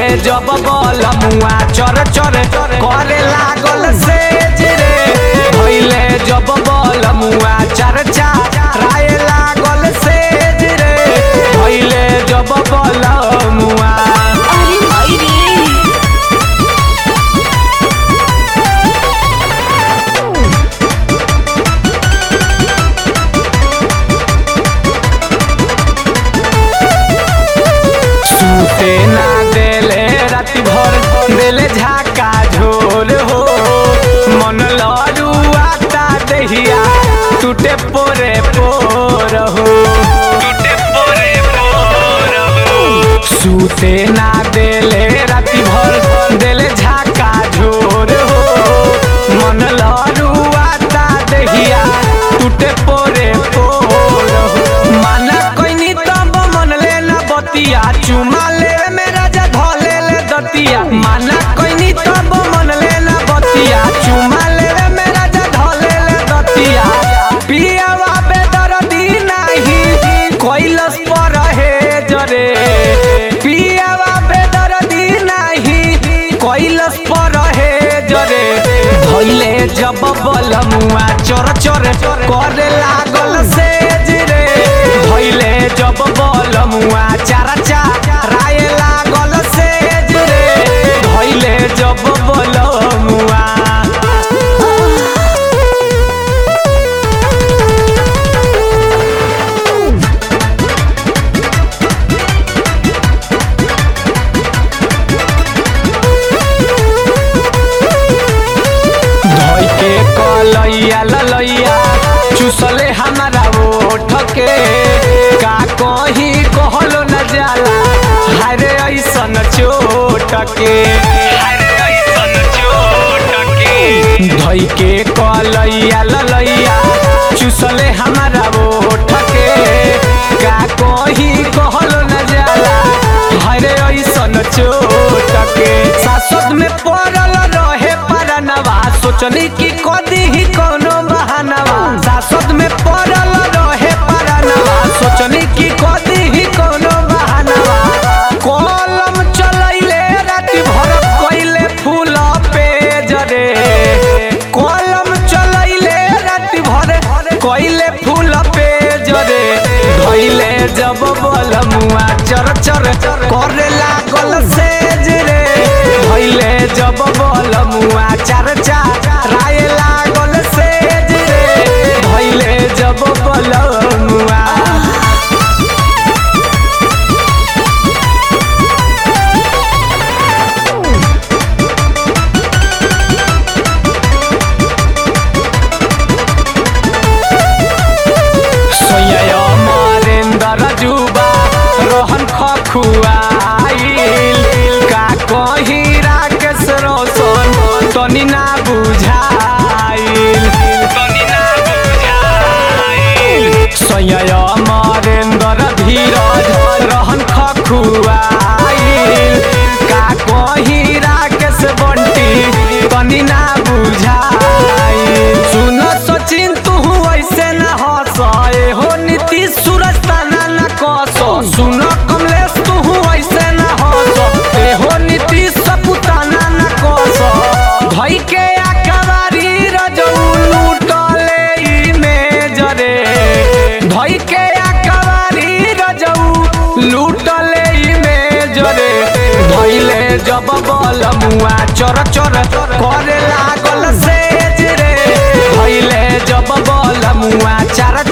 जब बल मुआ चर चर करे लागल से रे भइले जब बल मुआ चर राय लागल से रे भइले जब बल मुआ अरे माई रे सूते ना देले राति भर देले झाका झोर हो मन लड़ुआता दहिया टूटे पोरे पोर हो टूटे पोरे पोर हो सूते ना देले राति भर देले झाका झोर हो मन लड़ुआता दहिया टूटे पोरे पोर हो माना कोइनी तब मन ले ना बतिया चुमा ले मेरा जा धले ले दतिया माना कोइनी तब मन ले ना बतिया चुमा ले मेरा जा धले ले दतिया पियावा बेदर्दी नाही कोइलस पर हे जरे पियावा बेदर्दी नाही कोइलस पर हे जरे धइले जब बलमुआ चोर चोर करे लागल से रे धइले जब बलमुआ चारा राय लागल से रे धइले जब बलमुआ धोई के कलैया ललैया चुसले हमारा ओठ के का कही कहलो न जाला हरे ऐसन चोट के धोई के कलैया ललैया चुसले हमारा ओठ के का कही कहलो न जाला हरे ऐसन चोट के सासत में पड़ल रहे परनवा सोचनी की कदी ही कोनो बहानवा सासत में पड़ल रहे परनवा सोचनी की कदी ही कोनो बहानवा कलम चलैले राति भर कइले फूल पे जरे कलम चलैले राति भर कइले फूल पे जरे धइले जब बलमुआ चर चर करे लागल से रे धइले जब बलमुआ चार चार राय लागल से रे धइले जब बलमुआ सोय मरेंदर जुबा रोहन खखुआइल का कही राकेश रोशन तनी ना बुझाइल तनी ना बुझाइल सोय मरेंदर धीरज रोहन खखुआइल का कही राकेश बंटी तनी ना बुझाइल सुन सचिन तू ऐसे न हंस ए हो नीतीश सूरज तना न कस सुन कमलेश तू ऐसे न हंस ए हो नीतीश सपुताना न कस धई के आकवारी रजऊ लूटले ई में जरे धई के आकवारी रजऊ लूटले ई में जरे धइले जब बलमुआ चर चर करे लागल से रे धइले जब बलमुआ चार